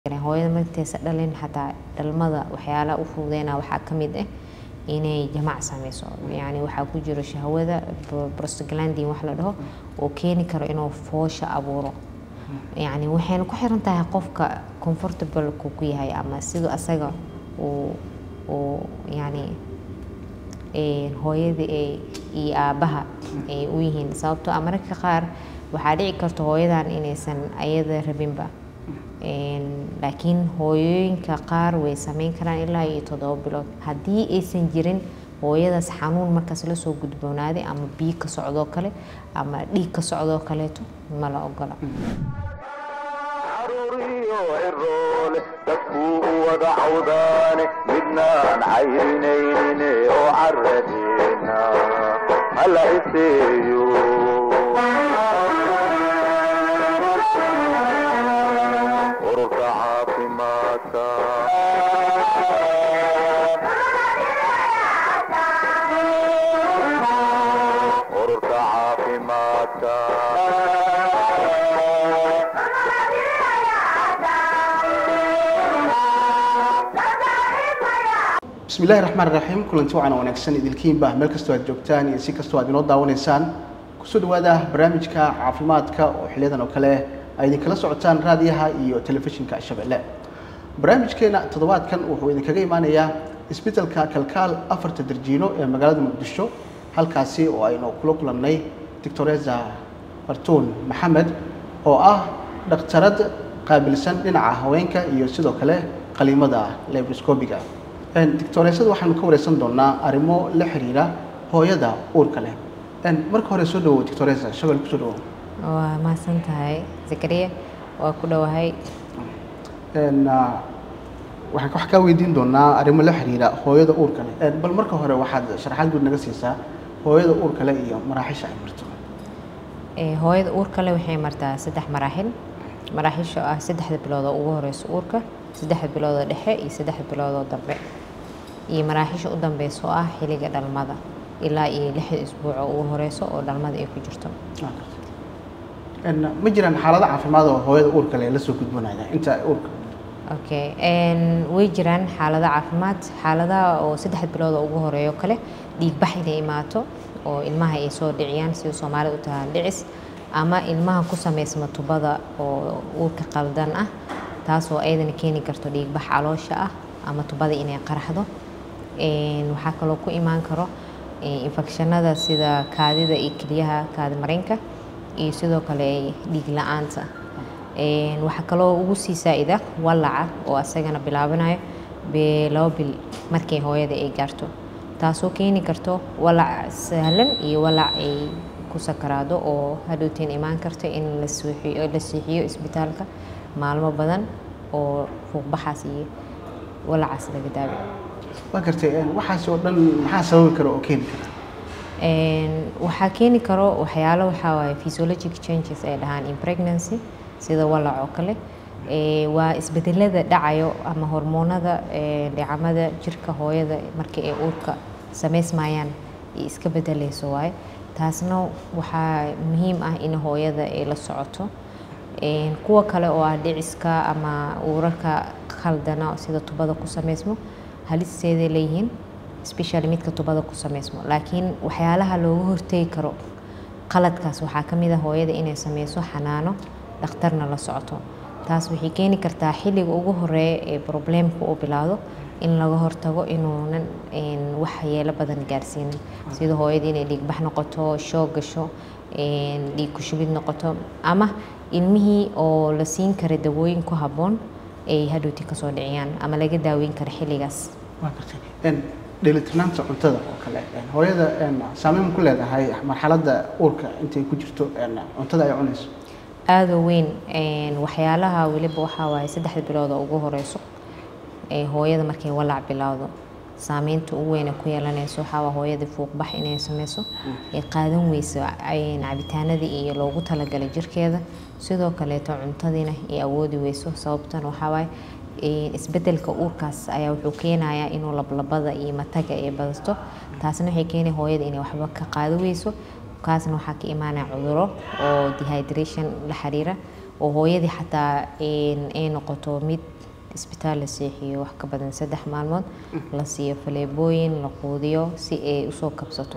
hooyada markaysa dhalin xataa dhalmada waxyaalaha u fududeyna waxaa ka mid ah inay jamac sameyso yani waxaa ku jiro shahwada prostaglandin wax la dhaho oo keeni karo inuu foosha abuuro yani waxayna ku xiran tahay qofka comfortable ku ku yahay ama siduu asaga uu uu yani hooyada iyo aabaha ay u yihiin sababtoo ah mararka qaar waxaa dhici karta hooyadan inaysan ayada rabinba laakiin hooyooyinka qaar way sameyn karaan ilaa iyo toddoba bilood haddii aysan jirin hooyadaas xanuun markaas lasoo gudboonaaday ama biyo ka socdoo kale ama dhiig ka socdoo kaleeto ma la ogola caruuriyo ciroole dadkuu u wada cawdaane midnaan cayrinaynin oo caradeena hala iseeyo ururka caafimaadka ururka caafimaadka bismi illahi raxmaan raxiim kulanti wacan wanaagsan idilkiinba meel kastoo aad joogtaan iyo si kastoo aad inoo daawanaysaan kusoo dhawaada barnaamijka caafimaadka oo xiliyadan oo kale ay idinkala socotaan raadiyaha iyo telefishinka shabeelle barnaamijkeena toddobaadkan wuxuu idinkaga imaanayaa isbeddelka kalkaal afarta darjiino ee magaalada muqdisho halkaasi oo aynu kula kulannay doctoresa fartuun maxamed oo ah dhakhtarad qaabilsan dhinaca haweenka iyo sidoo kale qaliimada lebroscobiga doctoreesada waxaanu ka wareysan doonaa arrimo la xiriira hooyada uurka leh marka hore soo dhawow doctoresa shabel kusoo dhawow waa mahadsan tahay zakariya waa ku dhowahay waxaan wax kaa weydiin doonaa arrimo la xiriira hooyada uurka leh bal marka hore waxaad sharaxaad guud naga siisaa hooyada uurka leh iyo maraaxisha ay marto hooyada uurka leh waxay martaa saddex maraaxil maraaxisha ah saddexda bilood oo ugu horeyso uurka saddexda biloodoo dhexe iyo saddexda biloodoo dambe iyo maraaxisha u dambeyso oo ah xilliga dhalmada ilaa iyo lixda isbuuco ugu horeyso oo dhalmada ay ku jirto ma jiraan xaalado caafimaad oo hooyada uurka leh lasoo gudbanaya inta uurka okay way jiraan xaalado caafimaad xaaladaha oo saddexda bilood oo ugu horeeyo kale dhiigbax inay imaato oo ilmaha ay soo dhiciyaan sida soomaalida u tahaan dhicis ama ilmaha ku sameysma tubada oo uurka qaldan ah taasoo ayadana keeni karto dhiigbax caloosha ah ama tubada inay qaraxdo waxaa kaloo ku imaan karo infekshanada sida kaadida iyo keliyaha kaadi mareynka iyo sidoo kale dhiig la-aanta waxaa kaloo ugu sii saa-ida walaca oo asagana bilaabanayo laba bil markay hooyada ay gaarto taasoo keeni karto walac sahlan iyo walac ay ku sakaraado oo hadhowteen imaan karto in la siixiyo isbitaalka maalmo badan oo fuuqbaxaas iyo walacaas laga daawo waa gartay waxaas oo dhan maxaa sababi kara oo keeni kara waxaa keeni karo waxyaalo waxaa waaye physiologic changes ay dhahaan in pregnancy sida walac oo kale waa isbedelada dhacayo ama hormoonada dhicamada jirka hooyada markii ay uurka sameysmayaan ay iska bedeleyso waaye taasna waxaa muhiim ah in hooyada ay la socoto kuwa kale oo ah dhiciska ama uurarka khaldana sida tubada ku sameysmo halisteeday leeyihiin specially midka tubada ku sameysmo laakiin waxyaalaha looga hortegi karo qaladkaas waxaa ka mid a hooyada inay sameyso xanaano dhakhtarna la socoto taas waxay keeni kartaa xilliga ugu horeeya ee probleemka uu bilaado in laga hortago inuunan wax yeelo badan gaarsiinin sida hooyada inay dhiigbax noqoto shoog gasho dhiig kushubid noqoto ama ilmihii oo la siin kara dawooyin ku habboon ay hadhowti kasoo dhiciyaan ama laga daaweyn kara xilligaas dheelitirnaanta cuntada oo kale hooyada saameyn ku leedahay marxaladda uurka intay ku jirto cuntada ay cunayso aada u weyn waxyaalaha weliba waxaa waaye saddexda bilood oo ugu horeyso hooyada markay walac bilowdo saameynta ugu weyn ku yeelanayso waxaa waa hooyadii fuuqbax inay sameyso ay qaadan weyso cabitaanadii iyo loogu talagalay jirkeeda sidoo kaleeto cuntadiina ay awoodi weyso sababtan waxaa waaye isbedelka uurkaas ayaa wuxuu keenayaa inuu lablabada iyo mataga ay badato taasna waxay keenay hooyada inay waxba ka qaado weyso kaasna waxaa ka imaanaya cuduro oo dehydration la xiriira oo hooyadii xataa een, ay noqoto mid isbitaal la seexiyo wax ka badan saddex maalmood la siiyo faleebooyin la quudiyo si ay usoo kabsato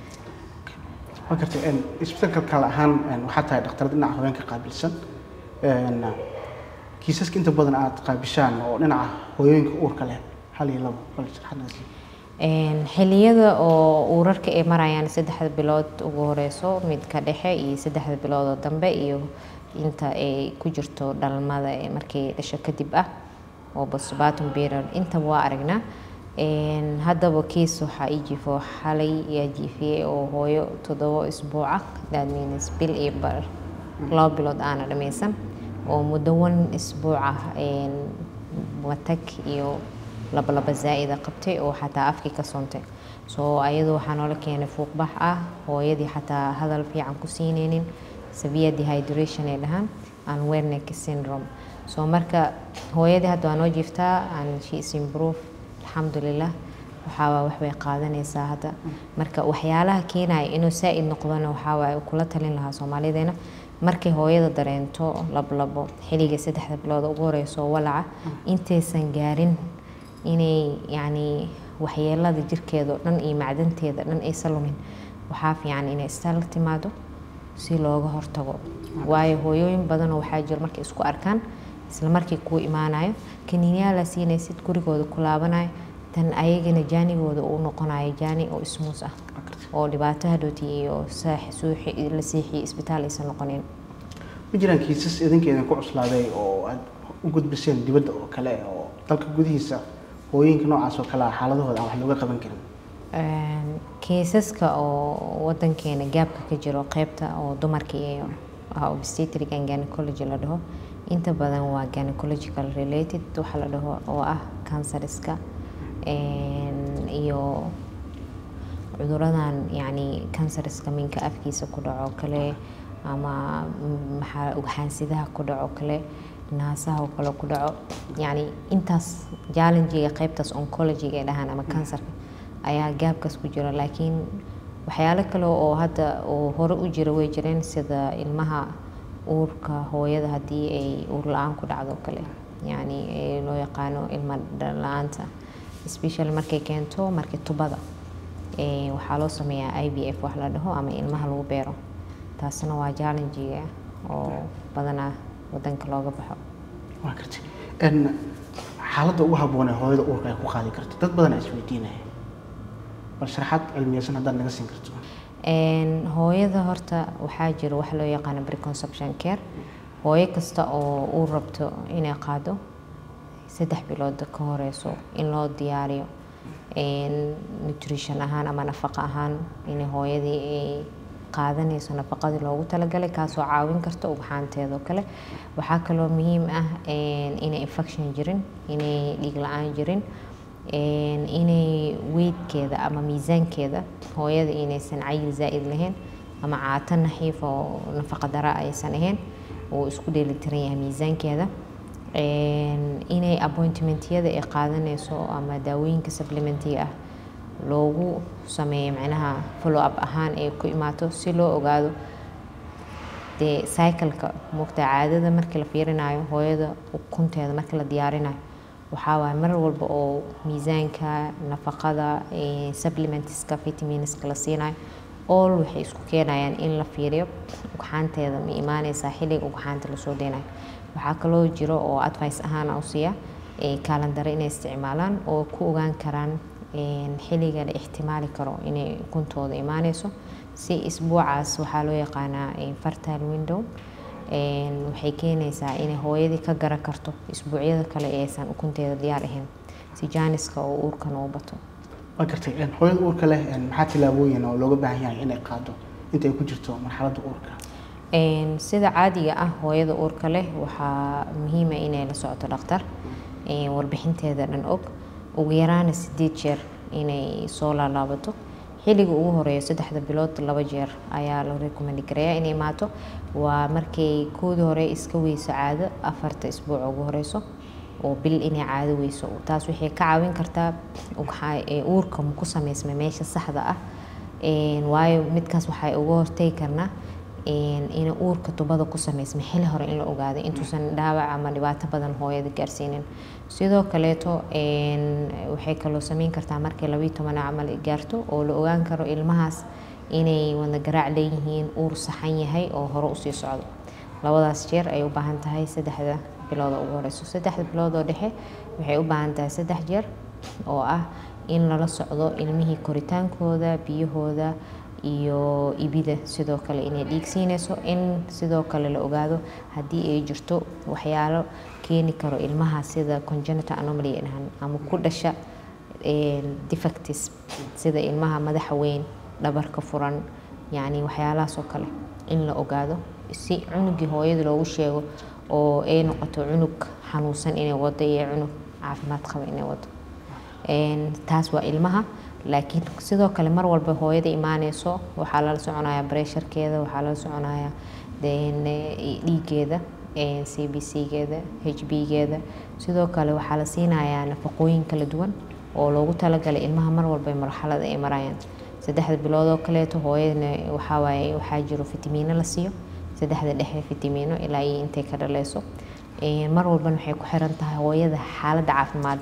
waa gartay een, isbitaalka kale ahaan een, waxaa tahay dhakhtarad dhinaca haweenka qaabilsan een, kiisaska inta badan aad qaabishaan oo dhinaca hooyooyinka uurka leh hal iyo labo bal sharaxaad sii Een, xilliyada oo uurarka ay marayaan saddexda bilood ugu horeyso midka dhexe iyo saddexda bilood oo dambe iyo inta ay ku jirto dhalmada ee markay dhasho kadib ah oo postpartum period intaba waa aragnaa Een, haddaba kiis waxaa ii jiifo xalay yaa jiifiyey oo hooyo toddobo isbuuc ah that means bil iyo bar laba bilood aana dhammaysan oo muddo wan isbuuc ah een, matag iyo laba laba zaa'ida qabtay oo xataa afkii ka soontay so ayadu waxaa noola keenay fuuqbax ah hooyadii xataa hadal fiican ku siinaynin severe dehydration ay dhahaan and wernicke syndrome so marka hooyadii hadda waa noo jiiftaa and she is improve alxamdulilah waxaa wax bay qaadanaysaa hadda marka waxyaalaha keenaya inuu saa'id noqdona waxaa waaye kula talin lahaa soomaalideena markay hooyada dareento lablabo xilliga saddexda bilood ugu horeyso walaca intaysan gaarin inay yacni waxyeelada jirkeeda oo dhan iyo macdanteeda dhan aysan lumin waxaa fiican inay istaal la timaado si looga hortago waayo hooyooyin badanoo waxaa jira markay isku arkaan isla markii kuu imaanayo kaniiniyaal la siinaysid gurigooda ku laabanayo tan ayagana jaanigooda uu noqonayo jaani oo ismuus ah oo dhibaato hadhooti iyo saax- suuxi la seexiyo isbitaal aysan noqonin ma jiraan kiisas idinka idinku cuslaaday oo aad u gudbiseen dibadda oo kale oo dalka gudihiisa hooyooyinka noocaas oo kale ah xaaladahooda aan wax looga qaban karin Een, kiisaska oo wadankeena gaabka ka jiro qeybta oo dumarka iyo ah, obstetric and gynecology la dhaho inta badan waa gynecological related waxa la dhaho oo ah canceriska een, iyo cuduradan yacni canceriska minka afkiisa ku dhaco kale ama mm, maxaa ugxaansidaha ku dhaco kale naasaha oo kale ku dhaco yacni intaas challengiga qeybtaas oncologiga ay dhahaan ama kansarka ayaa gaabkaas ku jira laakiin waxyaalo kale oo hadda oo hore u jira way jireen sida ilmaha uurka hooyada haddii ay uur la-aan ku dhacdo kale yacni ee loo yaqaano ilma la-aanta especially markay keento markii tubada ee waxaa loo sameeyaa i v f wax la dhaho ama ilmaha lagu beero taasna waa challengiga oo badanaa wadanka looga baxo waa gartay n xaaladda ugu habboon ee hooyada uurka ay ku qaadi karto dad badan aa isweydiinaya bal sharaxaad cilmiyeysan haddaad naga siin karto Een, hooyada horta waxaa jira wax loo yaqaano preconception care hooyo kasta oo uu rabto inay qaado saddex bilood ka horeyso in loo diyaariyo een, nutrition ahaan ama nafaqo ahaan in hooyadii ay qaadanayso nafaqadii loogu talagalay kaasoo caawin karta ugxaanteeda oo kale waxaa kaloo muhiim ah een, inay infection jirin inay dhiig la-aan jirin een, inay weydkeeda ama miisaankeeda hooyada inaysan cayil zaa'id lahayn ama caato naxiif oo nafaqa dara aysan ahayn uu isku dheelitiran yahay miisaankeeda Een, inay appointmentyada ay qaadanayso ama daawooyinka supplementiga ah loogu sameeyo macnaha follow up ahaan ay ku imaato si loo ogaado dee cycleka mugta caadada markii la fiirinayo hooyada ukunteeda markii la diyaarinayo waxaa waaye mar walba oo miisaanka nafaqada eh, supplementska vitaminska la siinayo all waxay isku keenayaan in la fiiriyo ugxaanteeda ma imaaneysaa xilliga ugxaanta lasoo deynayo waxaa kaloo jiro oo advice ahaan u siiya eh, kaalandare inay isticmaalaan oo ku ogaan karaan een, xilliga la ixtimaali karo inay ukuntooda imaaneyso si isbuucaas waxaa loo yaqaanaa eh, fertile window Een, waxay keenaysaa inay hooyadii ka garan karto isbuucyada kale ee aysan ukunteeda diyaar ahayn si jaaniska oo uurkan uu bato waa gartay n hooyada uurka leh n maxaa tillaabooyin oo looga baahan yahay inay qaado inta ay ku jirto marxaladda uurka Een, sida caadiga ah hooyada uurka leh waxaa muhiima inay la socoto dhakhtar een, warbixinteeda dhan og ugu yaraana sideed jeer inay soo laalaabato xilliga ugu horeeya saddexda bilood laba jeer ayaa la recommend gareeyaa inay imaato waa markay koodii hore iska weyso caado afarta isbuuc ugu horeyso oo bil inay caado weyso taas waxay ka caawin kartaa ugxa- ee uurka ku sameysma meesha saxda ah Een, waayo midkaas waxay uga hortagi karnaa een, in uurka tubada ku sameysma xili hore in la ogaado intuusan dhaawac ama dhibaato badan hooyada gaarsiinin sidoo kaleeto een, waxay kaloo sameyn kartaa markay labiyo toban camal ay gaarto oo la ogaan karo ilmahaas inay wada garaac leeyihiin uur saxan yahay oo hore usii socdo labadaas jeer ay u baahan tahay saddexda bilood oo ugu horeyso saddexda bilood oo dhexe waxay u baahan tahay saddex jeer oo ah in lala socdo ilmihii koritaankooda biyahooda iyo ibida sidoo kale inay dhiig siinayso in sidoo kale la ogaado haddii ay jirto waxyaalo keeni karo ilmaha sida congenital anomaly ay dhahaan ama ku dhasha een, defects sida ilmaha madaxa weyn dhabarka furan yacni waxyaalahaas oo kale in la ogaado si cunugii hooyada loogu sheego oo ay noqoto cunug xanuunsan inay wado iyo cunug caafimaad qaba inay wado Een, taas waa ilmaha laakiin sidoo kale mar walba hooyada imaaneyso waxaa lala soconayaa bresharkeeda waxaa lala soconayaa deen, eh, dhiigeeda c b c geeda h b geeda sidoo kale waxaa la siinayaa nafaqooyin kala duwan oo loogu talagalay ilmaha mar walba ee marxalada ay marayaan saddexda bilood oo kaleeto hooyadana waxaa waaye waxaa jiro fitamiino la siiyo saddexda dhexe fitamiino ilaa iyo intay ka dhaleyso Een, mar walbana waxay ku xiran tahay hooyada xaaladda caafimaad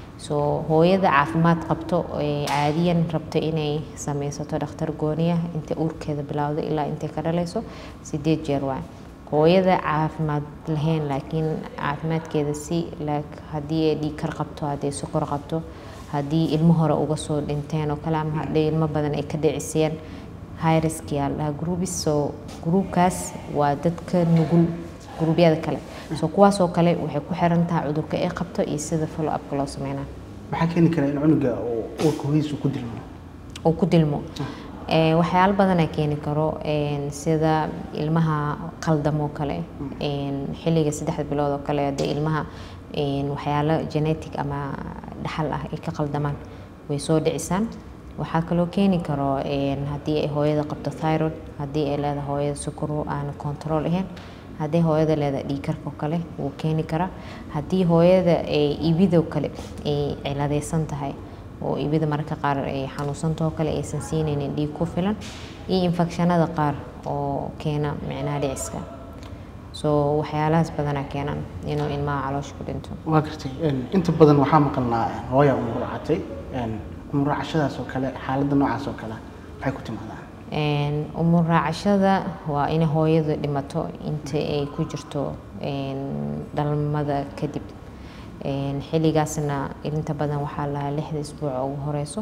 so hooyada caafimaad qabto ee caadiyan rabto inay sameysato dhakhtar gooniya inta uurkeeda bilowdo ilaa intay ka dhaleyso sideed jeer waay hooyada caafimaad lahayn laakiin caafimaadkeeda si like haddii ay dhiig kar qabto haddii ay sokor qabto haddii ilmo hore uga soo dhinteen oo kale ama haddii ilmo badan ay ka dhicisiyeen high risk yaa la dhahaa groupis so groupkaas waa dadka nugul gruubyada kale so kuwaas oo kale waxay ku xiran tahay cudurka ay qabto iyo sida follow upka loo sameynaa maxaa keeni kara in cunuga uu uurka hooyadiisa ku dilmo oo ku dilmo Ee, waxyaalo badanaa keeni karo een, sida ilmaha qaldamoo kale een, xilliga saddexda bilood oo kale hadee ilmaha een, waxyaalo genetic ama dhaxal ah ay ka qaldamaan way soo dhicisaan waxaa kaloo keeni karo een, haddii ay hooyada qabto thyroid haddii ay leedahay hooyada sukaro aan control ahayn haddii hooyada leedahay dhiigkarka oo kale wuu keeni karaa haddii hooyada ay ibidoo kale ay ciladeysan tahay oo ibida mararka qaar ay xanuunsantao kale aysan siinaynin dhiig ku filan iyo infekshanada qaar oo keena micnaha dhiciska so waxyaalahaas badanaa keenan inuu ilmaha caloosha ku dhinto waa gartay een, inta badan waxaa maqalnaa een, hooya umuracatay umuracashadaas oo kale xaaladda noocaas oo kale maxay ku timaadaa Een, umur raacashada waa in hooyadu dhimato inta ay ku jirto een, dhalmada kadib Een, xilligaasna inta badan waxaa lahaa lixda isbuuc oo ugu horeyso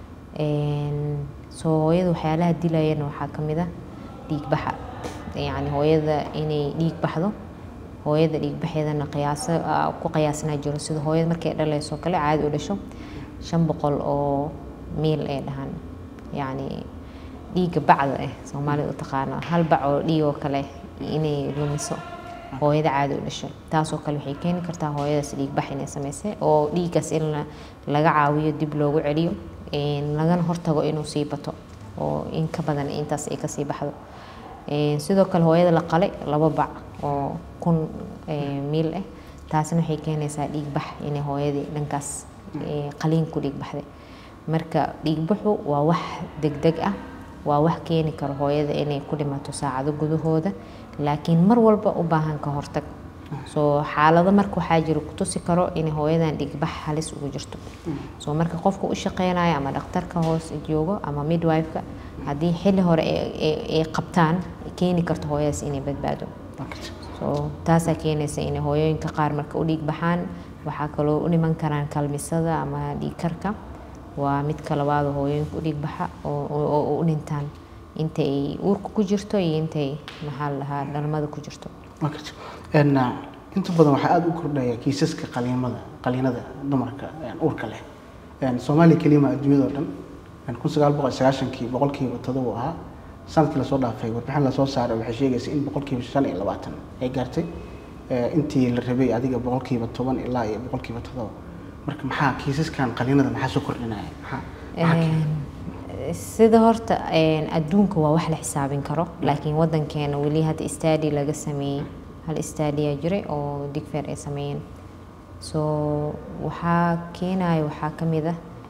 Een, so hooyada waxyaalaha dilayana waxaa ka mid ah dhiig baxa yacni hooyada inay dhiig baxdo hooyada dhiig baxeedana qiyaaso ah, ku qiyaasnaa jiro sida hooyada markay dhaleyso kale caadi u dhasho shan boqol oo miil ay dhahaan yacni dhiigga bacda ah soomaalida u taqaano hal bac oo dhiig oo kale inay lumiso hooyada caadi u dhasho taasoo kale waxay keeni kartaa hooyadaas dhiig bax inay sameysay oo dhiiggaas in la- laga caawiyo dib loogu celiyo een, lagana hortago inuu sii bato oo in ka badan intaas ay kasii baxdo Een, sidoo kale hooyada la qalay laba bac oo kun ee, miil ah taasna waxay keenaysaa dhiig bax inay hooyadii dhankaas ee, qaliin ku dhiig baxday marka dhiig baxu waa wax degdeg ah waa wax keeni karo hooyada inay ku dhimato saacado gudahooda laakiin mar walba u baahan ka hortag so xaalado marka waxaa jira ku tusi karo inay hooyadan dhigbax halis ugu jirto so marka qofka u shaqeynayo ama dhakhtarka hoos joogo ama midwife-ka haddii xilli hore ay- ay- ay qabtaan keeni karto hooyadaas inay badbaado waa gartay so taasaa keenaysa inay hooyooyinka qaar marka u dhiig baxaan waxaa kaloo u dhiman karaan kalmisada ama dhiig karka waa midka labaad oo hooyooyinka u dhiig baxa oo oo- oo u dhintaan inta ay uurka ku jirto iyo intay maxaa la dhahaa dhalmada ku jirto waa gartay een, ah, inta badan waxaa aada u kordhaya kiisaska qaliimada qaliinada dumarka een, uurka leh Een, soomaaliya kelima adduunyada oo dhan een, kun sagaal boqol sagaashankii boqolkiiba todoba ahaa sanadkii lasoo dhaafay warbixin lasoo saaray waxay sheegaysa in boqolkiiba shan iyo labaatan ay gaartay ee, intii la rabay adiga boqolkiiba toban ilaa iyo boqolkiiba todoba marka maxaa kiisaskan qaliinada maxaa soo kordhinaya maxaa maxaa keenay? Een, sida horta een, adduunka waa wax la xisaabin karo laakiin wadankeena weli hadda study laga sameeyey hal study aa jiray oo digfeer ay sameeyeen so waxaa keenaya waxaa ka mid ah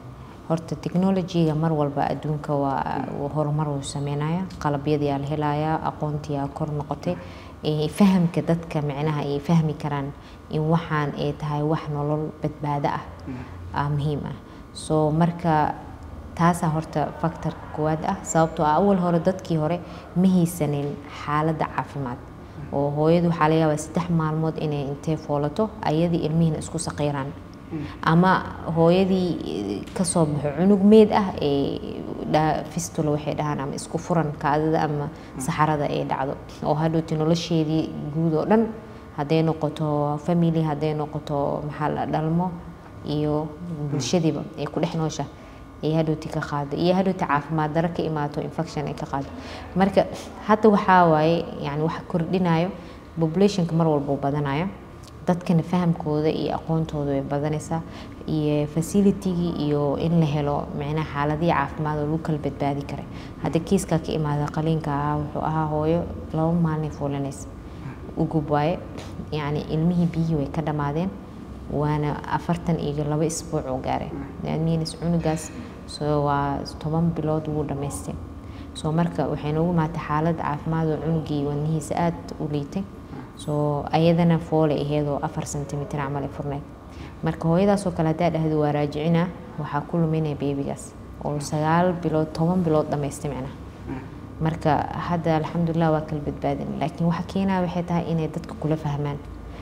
horta technology-ga mar walba adduunka waa horumar uu sameynaya qalabyadii aa la helayaa aqoontii aa kor noqotay ee fahamka dadka micnaha ay fahmi karaan in waxaan ay tahay wax nolol badbaado ah aa muhiim ah so marka taasaa horta factorka koowaad ah sababtoo ah awal hore dadkii hore ma haysanin xaaladda caafimaad oo hooyadu waxaa laga yaabaa saddex maalmood inay intay foolato ayadii ilmihiina isku saqiiraan ama hooyadii kasoo baxo cunug meed ah ee fistula waxay dhahaan ama isku furan kaadida ama saxarada ay dhacdo oo hadhowti nolosheedii guud oo dhan hadday noqoto family hadday noqoto maxaa la dhalmo iyo bulshadiiba ay ku dhex noosha ay hadhowti ka qaado iyo hadhowti caafimaad daro ka imaato infection ay ka qaado marka hadda waxaa waaye yani waxa kordhinayo populationka mar walba uu badanayo dadkana fahamkooda iyo aqoontooda way badanaysaa iyo facilitygii iyo in la helo micnaha xaaladihii caafimaad oo lagu kala badbaadi karay hadda kiiskaa ka imaada qaliinka ahaa wuxuu ahaa hooyo laba maalin fuulanaysa ugub waaye yacni ilmihii biyihii way ka dhammaadeen waana afartan iyo laba isbuuc oo gaaray minis cunugaas so waa toban bilood wuu dhammaystay so marka waxay noogu imaatay xaalad caafimaad oo cunugii wadnihiisa aada u liitay so ayadana foole aheedoo afar centimitr camal ay furneyd marka hooyadaasoo kale haddaa dhahdo waa raajicina waxaa ku luminaya beebigaas oo sagaal bilood toban bilood dhammaystay micnaha marka hadda alxamdulilah waa kala badbaadin laakiin waxa keenaya waxay tahay inay dadka kula fahmaan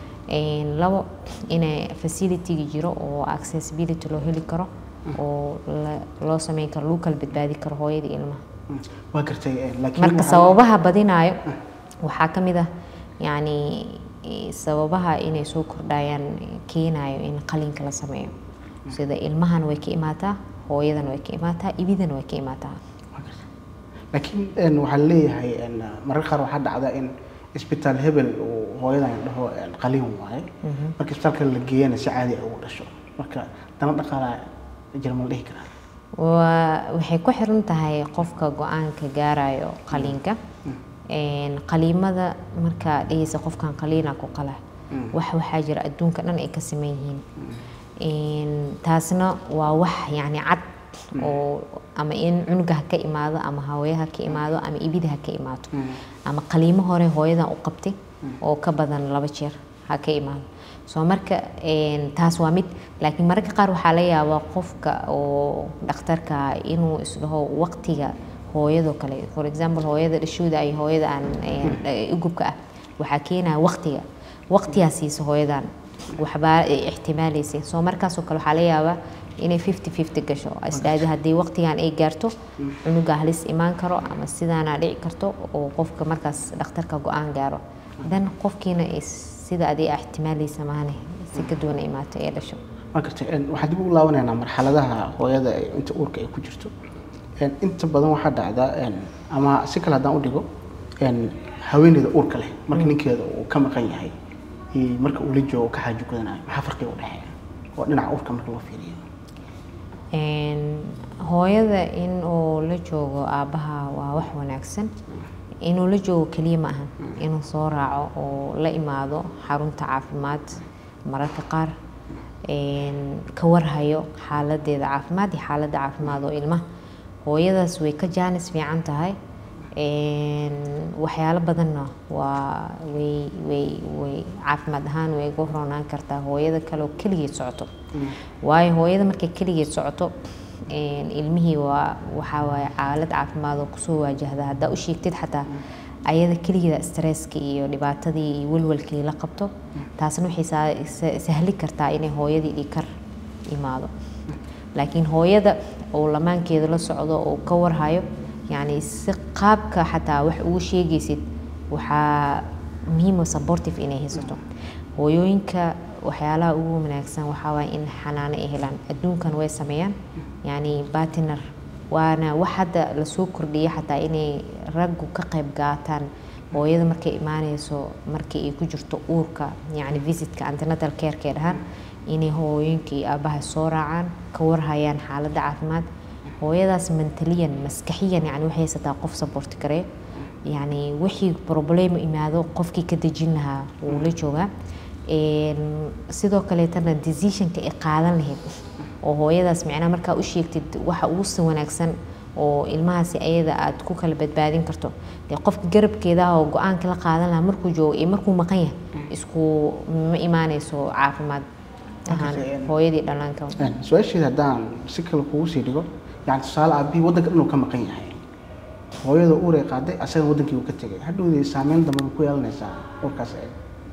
labo inay facilitygii jiro oo accessibility loo heli karo oo loo sameyn karo lagu kala badbaadi karo hooyada ilmaha waa gartay laakiin marka waxaa- sababaha badinayo waxaa ka mid ah yacni sababaha inay soo kordhayaan keenayo in qalinka la sameeyo sida ilmahana way ka imaataa hooyadana way ka imaataa ibidana way ka imaataa waa gartay. laakiin een, waxaa leeyahay een, mararka qaar waxaa dhacda in isbitaal hebel uu hooyadan dhaho een, qaliin waaye marka isbitaalka la geeyana si caadi ah ugu dhasho marka dana dhaqaalaa jira ma la dhihi karaa waa waxay ku xiran tahay qofka go-aanka gaarayo qaliinka Een, qaliimada markaa dhehaysa qofkan qaliina ku qala wax waxaa jira adduunka dhan ay ka saman yihiin Een, taasna waa wax yacni cad oo ama in cunuga ha ka imaado ama hooyaha ka imaado ama ibida ha ka imaato ama qaliimo hore hooyadan u qabtay oo ka badan laba jeer ha ka imaado soo marka een, taas waa mid laakiin mararka qaar waxaa laga yaabaa qofka oo dhakhtarka ah inuu isdhaho waqtiga hooyadoo kale for example hooyada dhashooda iyo hooyada aan een, ugubka ah waxaa keenaya waqtiga waqtigaa siisa hooyadan waxbaa ay ixtimaalaysay soo markaasoo kale waxaa laga yaabaa inay fifty fifty gasho isdhaahdo haddii waqtigan ay gaarto cunuga halis imaan karo ama sidaana dhici karto oo qofka markaas dhakhtarka go-aan gaaro dan qofkiina ay sida adii aa ixtimaalaysa maane si ka duwan ay imaato ee dhasho waa gartay een, waxaan dib ugu laabanaynaa marxaladaha hooyada ee inta uurka ay ku jirto Een, inta badan waxaa dhacda een, ama si kale haddaan u dhigo een, haweeneyda uurka leh marka ninkeeda uu ka maqan yahay iyo marka uu la joogo ka xaajo gudanayo maxaa farqiga u dhexeeya oo dhinaca uurka marka loo fiiriyo Een, hooyada in uu la joogo aabbaha waa wax wanaagsan inuu la joogo keliya ma ahan inuu soo raaco oo la imaado xarunta caafimaad mararka qaar een, ka warhayo xaaladeeda caafimaad iyo xaaladda caafimaad oo ilmaha hooyadaas way ka jaanis fiican tahay Een, waxyaalo badanna waa way way way caafimaad ahaan way uga roonaan kartaa hooyada kale oo keligeed socoto waayo hooyada markay keligeed socoto een, ilmihii waa waxaa waaye xaalad caafimaad oo kusoo waajahda haddaa u sheegtid xataa ayada keligeeda stresska iyo dhibaatadii iyo walwalkii la qabto taasna waxay saa- sa- sahli kartaa inay hooyadii dhikar imaado laakiin hooyada oo lamaankeeda la socdo oo ka warhayo yacni si qaabka xataa wax ugu sheegaysid waxaa muhiim oo supportive inay haysato hooyooyinka waxyaalaha ugu wanaagsan waxaa waaye in xanaano ay helaan adduunkan way sameeyaan yacni partner waana wax hadda lasoo kordhiyay xataa inay raggu ka qayb qaataan hooyada markay imaanayso markii ay ku jirto uurka yacni visitka antenatal careka dhahaan inay hooyooyinka iyo aabaha soo raacaan ka warhayaan xaaladda caafimaad hooyadaas mentaliyan maskaxiyan yani waxay haysataa qof support gareeyo yani wixii problemo imaado qofkii ka dejin lahaa wuu la joogaa Een, sidoo kaleetana decisionka ay qaadan lahayd oo hooyadaas micnaha markaa u sheegtid waxa ugu si wanaagsan oo ilmahaasi ayada aad ku kala badbaadin karto dee qofka garabkeeda ah oo go-aanka la qaadan lahaa markuu joogo iyo markuu maqan yahay isku ma imaanayso caafimaad ahaan Okay. hooyadii dhallaanka Een, su-aasheeda haddaan si kale kugu sii dhigo yani tusaale aabihii waddanka dhan uu ka maqan yahay hooyada uuray qaaday asagana wadankii uu ka tegay hadhowdii saameyn dambe ma ku yeelanaysaa uurkaas ay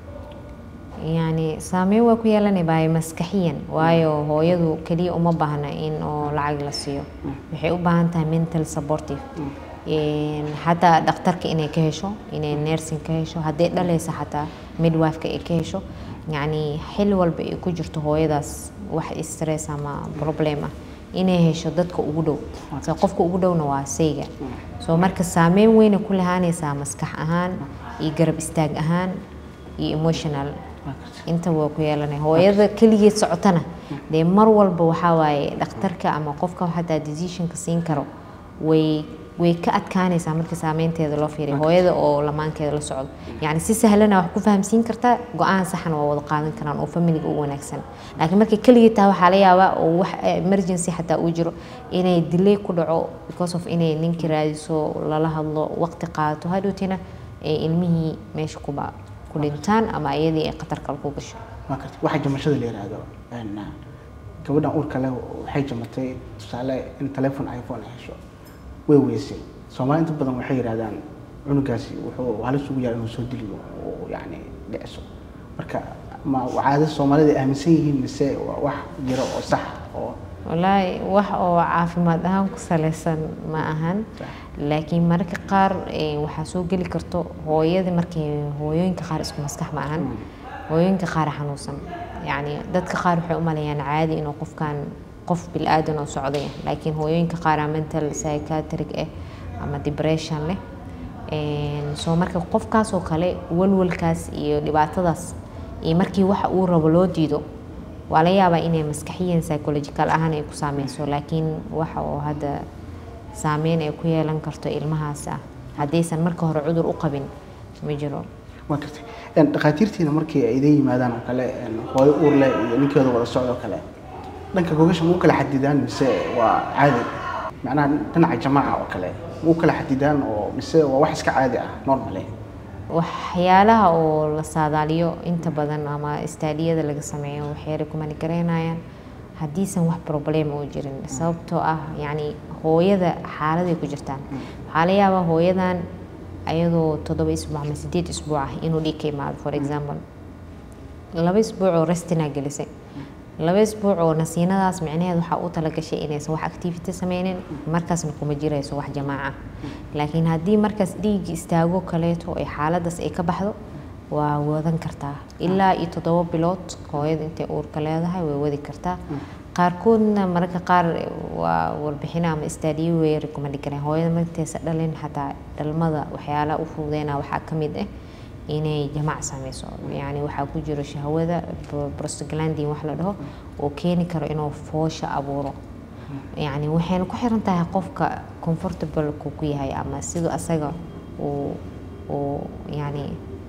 yani saameyn waa ku yeelanay baay maskaxiyan waayo hooyadu keliya uma baahna in oo lacag la siiyo waxay u baahan tahay mental supportive Een, xataa dhakhtarka inay ka hesho inay nursing ka hesho hadday dhalaysa xataa midwifeka ay ka hesho yacni xil walba ay ku jirto hooyadaas wax stress ama problem ah inay hesho dadka ugu dhow so qofka ugu dhowna waa sayga so marka saameyn weyna ku lahaanaysaa maskax ahaan iyo garab istaag ahaan iyo emotional inta waa ku yeelanay hooyada keligeed socotana dee mar walba waxaa waaye dhakhtarka ama qofka xataa decisionka siin karo way way ka adkaanaysaa marka saameynteeda loo fiiriyo hooyada oo lamaankeeda la socdo yacni si sahlana wax ku fahamsiin kartaa go-aan saxan waa wada qaadan karaan oo familiga u wanaagsan laakiin markay keligii tahay waxaa la yaabaa oo wax emergency xataa uu jiro inay delay ku dhaco because of inay ninkii raadiso lala hadlo waqti qaadato hadhowtina ee ilmihii meesha kuba ku dhintaan ama iyadii ay khatar kale ku gasho waa karti waxa jamashada la yidhaahdo een, gabadhan uurka leh waxay jamatay tusaale in telephone iphone ay hesho way weysay soomaali inta badan waxay yidhahdaan cunugaasi wuxuu halis ugu yahay inuu soo diliyo oo yacni dhiciso marka ma caadada soomaalida ay aaminsan yihiin mise waa wax jira oo sax oo wallaahi wax oo caafimaad ahaan ku salaysan ma ahan laakiin mararka qaar eh, waxaa soo geli karto hooyada markay hooyooyinka qaar isku maskax ma ahan hooyooyinka qaar xanuunsan yacni dadka qaar waxay u maleeyaan caadi inuu qofkan qof bil-aadan oo socday laakiin hooyooyinka qaar aa mental psychiatric ah ama depression leh Een, soo marka qofkaas oo kale walwalkaas iyo dhibaatadaas iyo markii waxa uu rabo loo diido waa la yaabaa inay maskaxiyan psychological ahaan ay ku saameyso laakiin waxa oo hadda saameyn ay ku yeelan karto ilmahaas ah haddaysan marka hore cudur u qabin ma jiro waa karti Een, dhakhaatiirtiina markii ay idin yimaadaan oo kale een, hooyo uur leh iyo ninkeeda wada socdo oo kale dhanka gogasha ma u kala xadidaan mise waa caadi macnaha dhinaca jamaaca oo kale ma u kala xadidaan oo mise waa wax iska caadi ah normale waxyaalaha oo la saadaaliyo inta badan ama istaadiyada laga sameeyo waxay rekomandi garaynayaan haddiisan wax problem oo jirin sababtoo ah yacni hooyada xaaladay ku jirtaan waxaa la yaabaa hooyadan ayadoo toddoba isbuuc ama sideed isbuuc ah inuu dhiig ka imaado for example laba isbuuc oo restina gelisay laba isbuuc oo nasiinadaas micnaheed waxaa u talagashay inaysan wax activity sameynin markaasna kuma jirayso wax jamaaca laakiin haddii markaas dhiig istaago kaleeto ay xaaladaas ay ka baxdo waa wadan kartaa ilaa iyo toddoba bilood hooyada intay uurka leedahay way wadi kartaa qaarkoodna mararka qaar waa warbixina ama istaadiyo way rekomandi kareen hooyada markaysa dhalin xataa dhalmada waxyaalaha u fududeyna waxaa ka mid ah inay jamac sameyso yani waxaa ku jiro shahwada pro- prostaglandin wax la dhaho oo keeni karo inuu foosha abuuro yani waxayna ku xiran tahay qofka comfortable ku ku yahay ama siduu asaga uu uu yani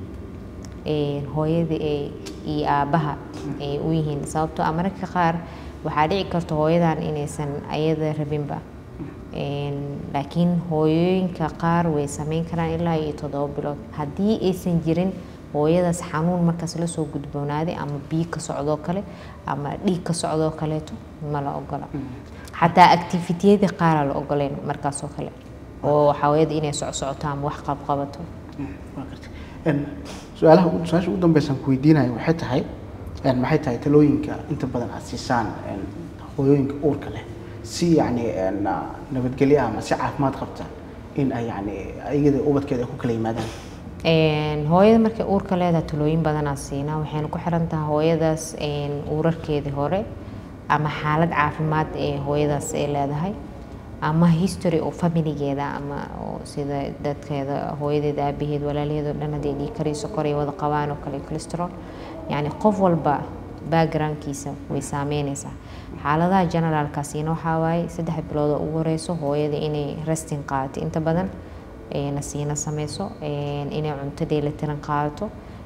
een, hooyada ay iyo aabaha ay u yihiin sababtoo ah mararka qaar waxaa dhici karta hooyadan inaysan ayada rabinba Een, laakiin hooyooyinka qaar way sameyn karaan ilaa iyo toddoba bilood haddii aysan jirin hooyadaas xanuun markaas lasoo gudboonaaday ama biyo ka socdoo kale ama dhiig ka socdoo kaleeto ma la ogola xataa activitiyada qaaraa la ogoleyn markaasoo kale oo hooyada inay socsocoto ama wax qabqabato waa karti Een, su-aalaha ugu- su-aasha ugu dambeysaan ku weydiinayo waxay tahay een, maxay tahay talooyinka inta badan aad siisaan een, hooyooyinka uurka leh si yacni een, ah, nabadgelyo ah ama si caafimaad qabta in ay yacni iyada ubadkeeda ay ku kala yimaadaan Een, hooyada markay uurka leedahay talooyin badanaa siinaa waxayna ku xiran tahay hooyadaas een, uurarkeedii hore ama xaalad caafimaad ee hooyadaas ay leedahay ama history oo familigeeda ama oo sida dadkeeda hooyadeeda aabaheed walaalaheed oo dhan hadday dhiig kariyo sokor ay wada qabaan oo kale cholesterol yacni qof walba backgroundkiisa way saameynaysaa xaaladaha generaalkaasina waxaa waaye saddex bilood oo ugu horeyso hooyada inay resting qaadato inta badan ee nasiino sameyso een, inay cunto dheelitiran qaadato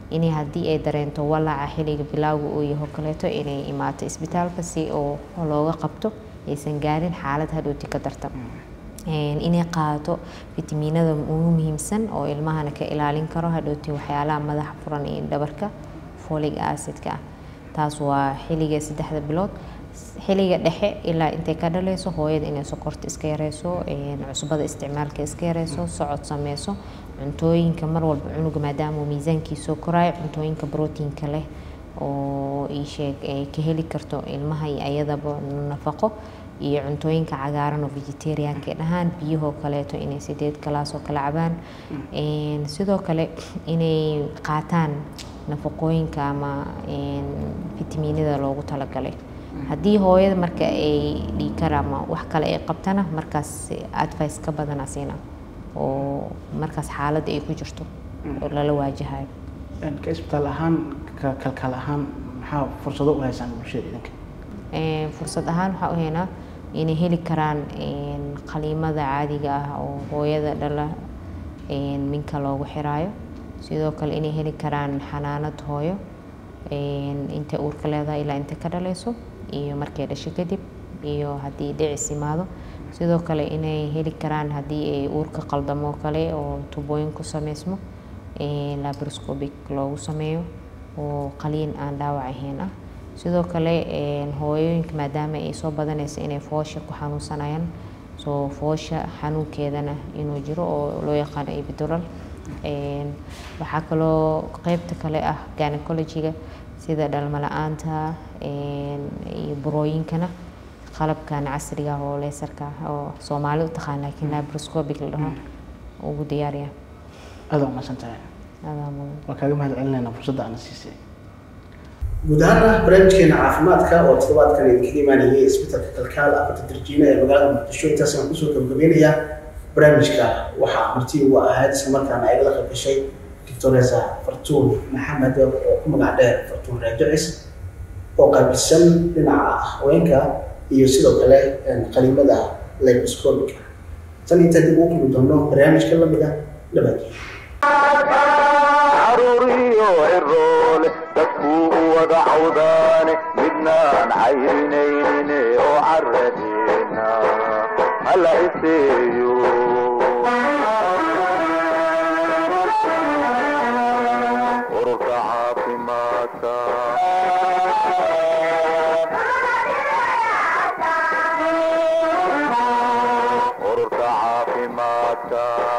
inay haddii ay dareento walaaca xilliga bilowga uu yaho kaleeto inay imaato isbitaalka si oo looga qabto aysan gaarin xaalad hadhowti ka darta inay qaadato fitamiinada ugu muhiimsan oo ilmahana ka ilaalin karo hadhowti waxyaalaha madaxa furan iyo dhabarka folic acidka ah taas waa xilliga saddexda bilood xilliga dhexe ilaa intay ka dhaleyso hooyada inay sokorta iska yareyso cusbada isticmaalka iska yareyso socod sameyso cuntooyinka mar walba cunuga maadaama miisaankiisoo koraayo cuntooyinka brotiinka leh oo iisheeg ay ka heli karto ilmaha iyo ayadaba nafaqo iyo cuntooyinka cagaaran oo vegetarianka dhahaan biyahoo kaleeto inay sideed galaas oo kala cabaan sidoo kale inay qaataan nafaqooyinka ama fitamiinada loogu talagalay haddii hooyada marka ay dhiikar ama wax kale ay qabtana markaas advice ka badana siina oo markaas xaaladda ay ku jirto oo lala waajahayo ka isbitaal ahaan ka kalkaal ahaan maxaa fursado u haysaan bulshada idinka fursad ahaan waxaa u haynaa inay heli karaan qaliimada caadiga ah oo hooyada dhala minka loogu xiraayo sidoo kale inay heli karaan xanaanad hooyo intay uurka leedahay ilaa intay ka dhaleyso iyo markay dhasho kadib iyo haddii dhicis imaado sidoo kale inay heli karaan haddii ay uurka qaldamo kale oo tubooyin ku sameysmo labroscopic loogu sameeyo oo qaliin aan dhaawac ahayn ah sidoo kale hooyooyinka maadaama ay soo badanaysa inay foosha ku xanuunsanayaan soo foosha xanuunkeedana inuu jiro oo loo yaqaano epidural waxaa kaloo qeybta kale ah gynecologiga sida dhalmo la-aanta iyo burooyinkana qalabkan casriga oo leesarka oo soomaali u taqaan laakiin labroscopic la dhaho ugu diyaariya aada waa mahadsan tahay adaa mudan waa kaaga mahad celinaynaa fursadda aana siisay guud ahaana barnaamijkeena caafimaadka oo toddobaadkan idinkaga imaanayay isbitaalka kalkaal afarta darjiina ee magaalada muqdisho intaas aan kusoo gabagabeynayaa barnaamijka waxaa marti ugu ahayd isla markaana ay la qayb gashay doctoresa fartuun maxamed oo ku magac dheer fartuun raajicis oo qaabilsan dhinaca haweenka iyo sidoo kale qaliimada labroscopica tan intaa dib ugu kulmi doono barnaamijka lamida dhabaadii caruuriyo ciroole dadkuu u wada cawdaane midnaan cayrinaynin oo caradeena hala iseeyo ururka caafimaadka ururka caafimaadka